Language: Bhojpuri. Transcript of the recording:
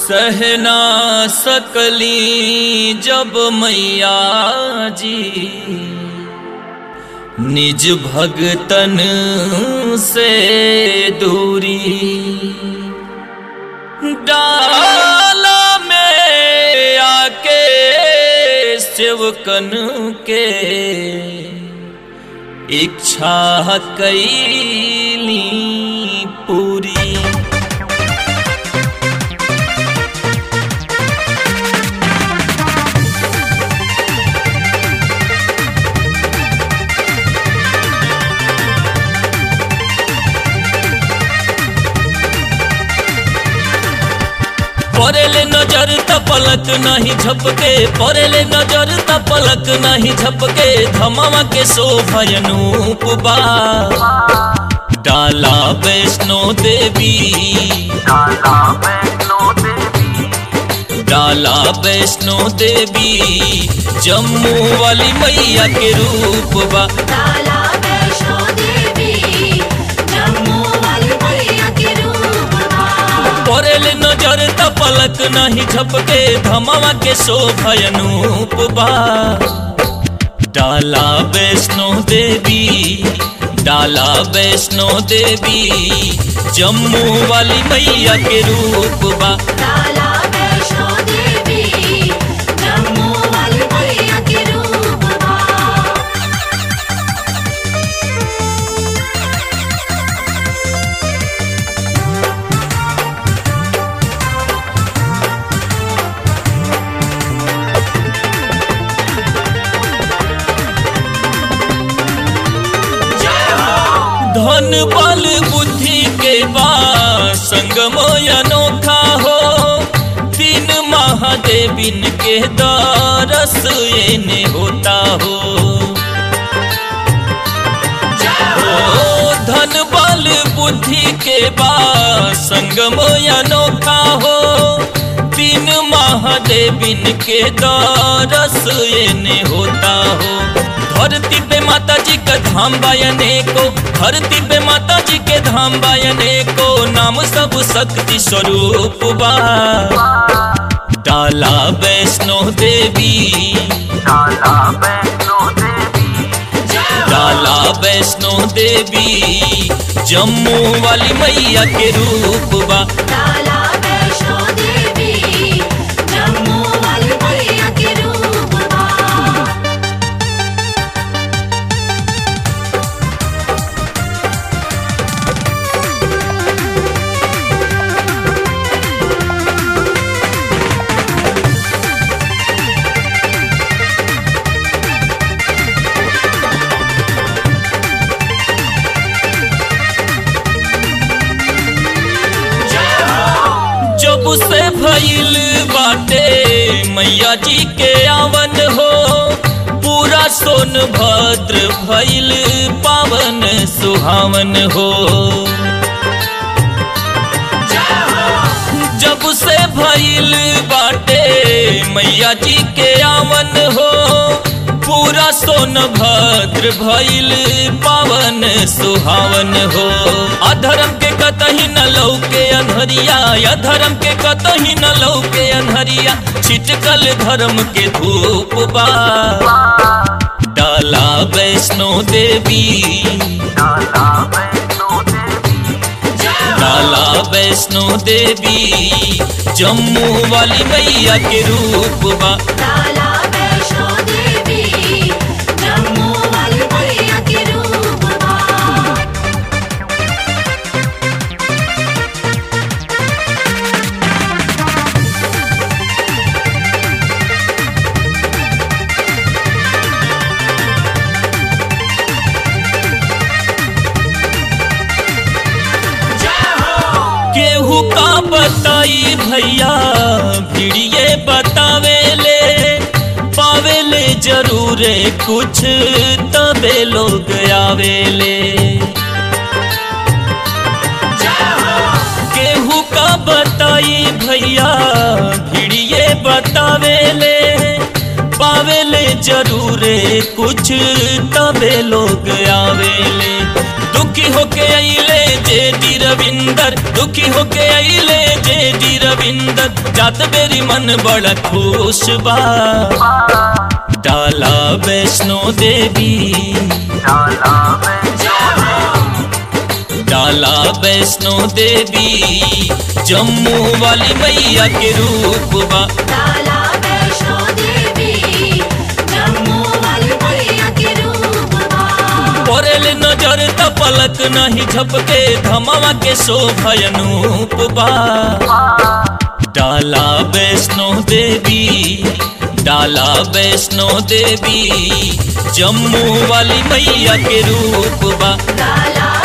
सहना सकली जब मैया जी निज भगतन से दूरी डाला में आके सेवकन के इच्छा कैली पूरी परेले नजर त पलक नहीं झपके परेले नजर त पलक नहीं झपके धमावा के शोभयनूप बा डाला वैष्णो देवी डाला वैष्णो देवी जम्मू वाली मैया के रूप बा डाला वैष्णो देवी जम्मू वाली मैया के रूप बा परेले नजर त पलक नहीं झपके धमावा के शोभयनूप बा डाला वैष्णो देवी डाला वैष्णो देवी जम्मू वाली मैया के रूप बा डाला वैष्णो देवी जम्मू वाली मैया के रूप बा धन बल बुद्धि के बा संगम अनोखा हो तीन महादेविन के दरस एने होता हो ओ धन बल बुद्धि के बा संगम अनोखा हो तीन महादेविन के दरस एने होता हो धरती पे माता जी का धाम बायने को धरती पे माता जी के धाम बायने को नाम सब शक्ति स्वरूप बा डाला वैष्णो देवी डाला वैष्णो देवी जम्मू वाली मैया के रूप बा डाला वैष्णो देवी जम्मू वाली मैया के रूप बा जब से भइल बाटे मैया जी के आवन हो पूरा सोन भद्र भइल पावन सुहावन हो जब से भइल बाटे मैया जी के आवन हो पूरा सोन भद्र भइल पावन सुहावन हो अधर्म के कतही न लौके अनहरिया अधर्म के कतही न लौके अनहरिया छिटकल धर्म के धूप बा डाला वैष्णो देवी डाला वैष्णो देवी जम्मू वाली मैया के रूप बा डाला वैष्णो देवी जम्मू वाली मैया के रूप बा केहू का बताई भैया भिड़िए बतावेले पावेले जरूरे कुछ तबे लोग आवेले केहू का बताई भैया भिड़िए बतावेले पावेले जरूरे कुछ तबे लोग आवेले दुखी दुखी होके अइले जे डी रविंदर दुखी होके अइले जे डी रविंदर जात बेरी मन बड़ा खुश बा डाला वैष्णो देवी डाला वैष्णो देवी जम्मू वाली मैया के रूप बा लाला वैष्णो देवी जम्मू वाली मैया के रूप बा परेल नजर त पलक नहीं झपके धमावा के शोभयनूप बा डाला वैष्णो देवी डाला वैष्णो देवी जम्मू वाली मैया के रूप बा लाला